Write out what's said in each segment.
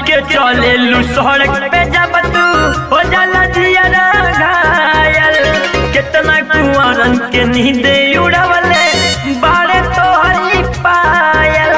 के चले लू सड़क पे जब तू हो जाला जियरा घायल कितना कुंवरन के नींद उड़वले बारे तो हरी पायल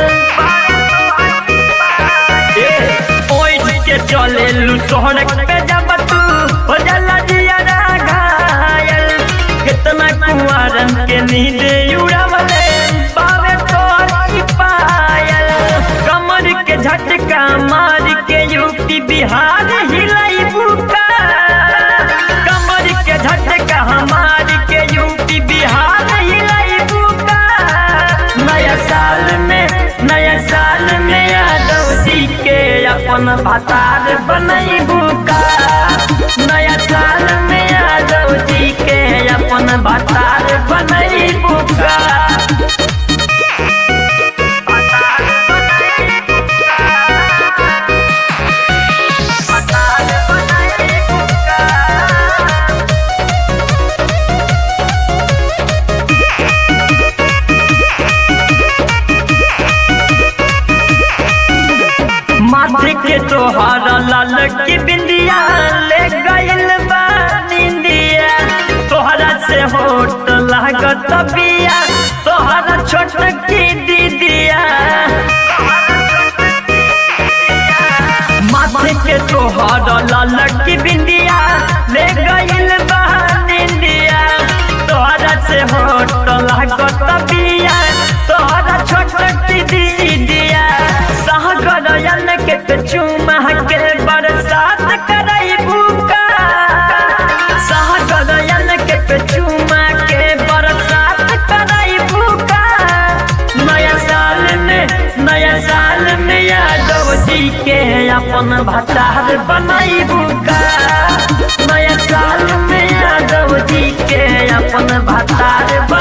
ए, ओढ़ के चले लू सड़क पे जब तू हो जाला जियरा घायल कितना कुंवरन के नींद उड़वले बारे तो हरी पायल कमर के झटका मार के यूपी बिहार हिलाई बुका कमर के झटका मार के यूपी बिहार हिलाई बुका नया साल में नया साल में यादव जी के अपन भतार बनई बुका नया साल में यादव जी के अपन भतार बनई बुका माथे के तोहार लाल की बिंदिया ले गइल बा निंदिया तोहरा से होट लागत बिया तोहरा छोट की दीदिया माथे के तोहार लाल की बिंदिया ले गइल बा निंदिया तोहरा से होट लागत बिया तोहरा छोट की दीदिया सहगरयन के पे चुमा के बरसात करई बुका सहगरयन के पे चुमा के बरसात करई बुका नया साल में नया साल में यादव जी के अपन भतार बनाई बुका नया साल में यादव जी के अपन भतार